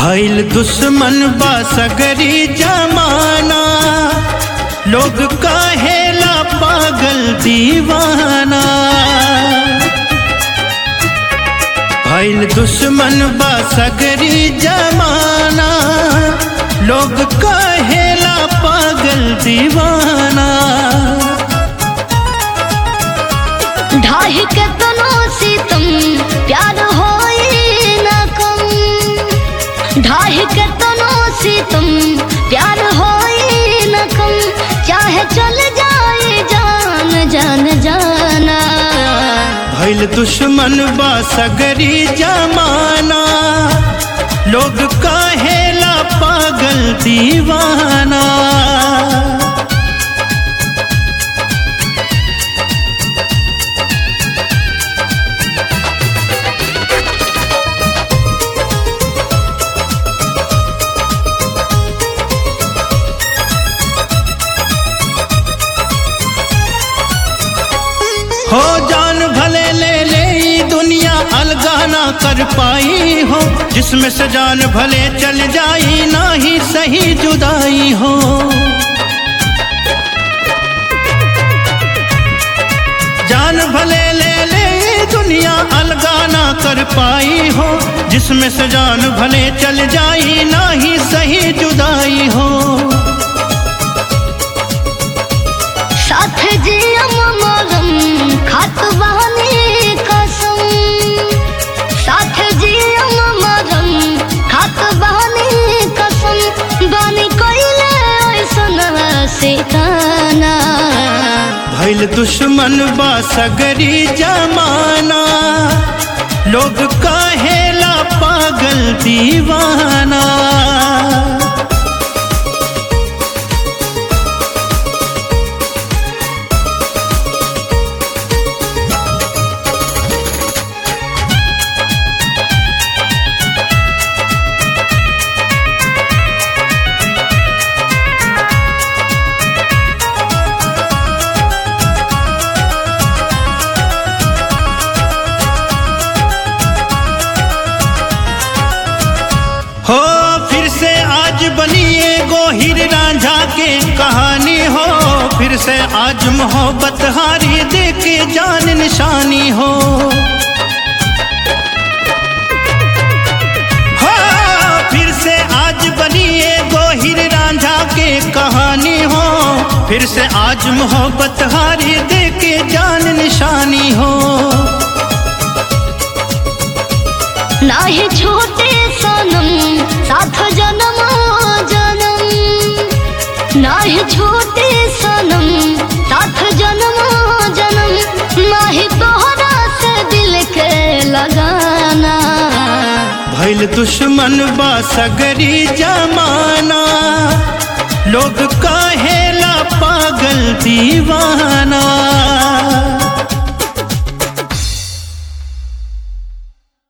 भइल दुश्मन बा सगरी जमाना लोग कहेला पागल दीवाना भइल दुश्मन बा सगरी जमाना लोग कहेला पागल दीवाना ढाही के तनो सितम प्यार होई न कम ढाही के तनो सितम प्यार होई न कम चाहे चल जाए जान जान जाना भइल दुश्मन बा सगरी जमाना लोग कहेला पागल दीवाना हो जान भले ले ले ई दुनिया अलगा ना कर पाई हो जिसमें से जान भले चल जाई ना ही सही जुदाई हो जान भले ले ले ई दुनिया अलगा ना कर पाई हो जिसमें से जान भले चल जाई ना ही सही जुदाई हो साथ जियम मरम खात बहनी कसम साथ जियम मरम खात बहनी कसम बानी कोइले ऐसन से काना भइल दुश्मन बा सगरी जमाना लोग कहेला पागल दीवाना हो फिर से आज बनिए गोहिर रांझा के कहानी हो फिर से आज मोहब्बत हारी दे के जान निशानी हो हो फिर से आज बनिए गोहिर रांझा के कहानी हो फिर से आज मोहब्बत हारी दे के जान निशानी हो नाही छोटे सनम साथ जन्म जन्म नाही छोटे सनम साथ जन्म जन्म नाही तोहरा से दिल के लगाना भइल दुश्मन बा सगरी जमाना लोग कहेला पागल दीवाना